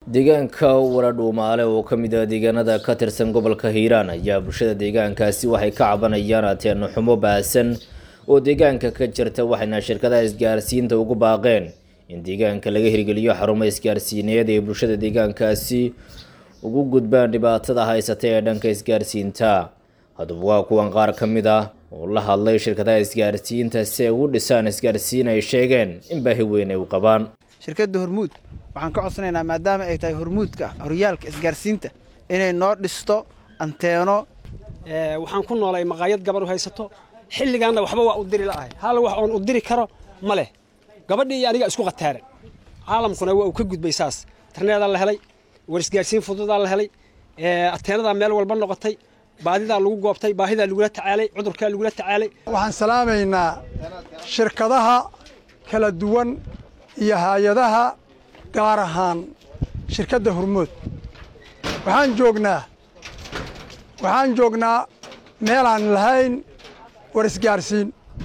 deegaanka waradhuumaale oo ka mid ah deegaanada ka tirsan gobolka hiiraan ayaa bulshada deegaankaasi waxay ka cabanayaan ateeno xumo baahsan oo deegaanka ka jirta waxayna shirkadaha isgaarsiinta ugu baaqeen in deegaanka laga hirgeliyo xarumo isgaarsiineed ee bulshada deegaankaasi ugu gudbaan dhibaatada haysata ee dhanka isgaarsiinta haddaba waa kuwan qaar ka mid ah oo la hadlay shirkadaha isgaarsiinta si ay ugu dhisaan isgaarsiin ay sheegeen in baahi weyn ay u qabaan shirkadda hormuud waxaan ka codsanaynaa maadaama ay tahay hormuudka horyaalka isgaarsiinta inay noo dhisto anteeno waxaan ku noolay maqaayad gabar u haysato xilligaanna waxba waa u diri la'ahay hal wax oon u diri karo ma leh gabadhii iyo aniga isku khataaren caalamkuna waa uu ka gudbay saas interneedaa la helay war isgaarsiin fududaa la helay ateenadaa meel walba noqotay baadidaa lagu goobtay baahidaa lagula tacaalay cudurkaa lagula tacaalay waxaan salaamaynaa shirkadaha kala duwan iyo hay-adaha gaar ahaan shirkadda hormood waxaan joognaa waxaan joognaa meelaan lahayn war isgaarsiin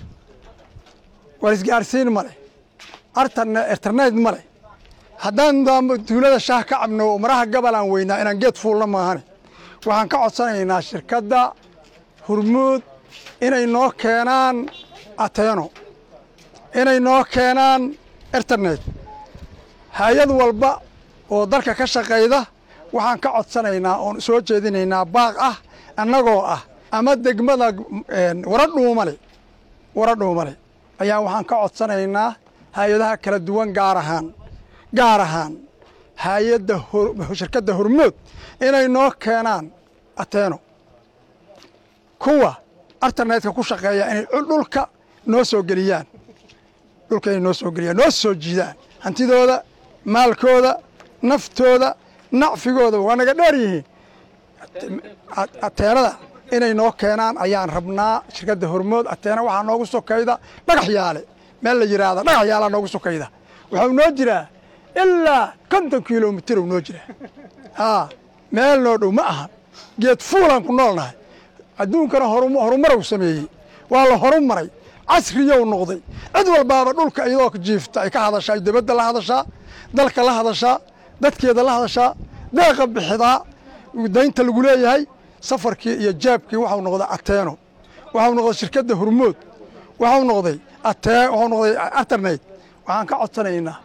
war isgaarsiin ma leh internet ma leh haddaan tuulada shaah ka cabno oo maraha gabalaan weynaa inaan geed fuulna maahane waxaan ka codsanaynaa shirkadda hormuud inay noo keenaan ateeno inay noo keenaan internet hay-ad walba oo dalka ka shaqayda waxaan ka codsanaynaa oon soo jeedinaynaa baaq ah annagoo ah ama degmada waradhuumale waradhuumale ayaa waxaan ka codsanaynaa hay-adaha kala duwan gaar ahaan gaar ahaan hay-adda shirkadda hormood inay noo keenaan ateeno kuwa internetka ku shaqeeya inay dhulka noo soo geliyaan dhulka inay noo soo geliyaan noo soo jiidaan hantidooda maalkooda naftooda nacfigooda waa naga dheer yihiin ateenada inay noo keenaan ayaan rabnaa shirkadda hormood ateena waxaa noogu sokayda dhagax yaale meel la yidhaahda dhagax yaalaa noogu sokayda waxau noo jiraa ilaa konton kilomitir u noo jiraa haa meel noo dhow ma ahan geed fuulaan ku noolnahay adduunkana horumarow sameeyey waa la horumaray casriyow noqday cid walbaaba dhulka iyadoo jiifta ay ka hadashaa dibadda la hadashaa dalka la hadashaa dadkeeda la hadashaa deeqa bixidaa daynta lagu leeyahay safarkii iyo jaabkii waxau noqday ateeno waxau noqday shirkadda hormood waxau noqday waxau noqday internet waxaan ka codsanaynaa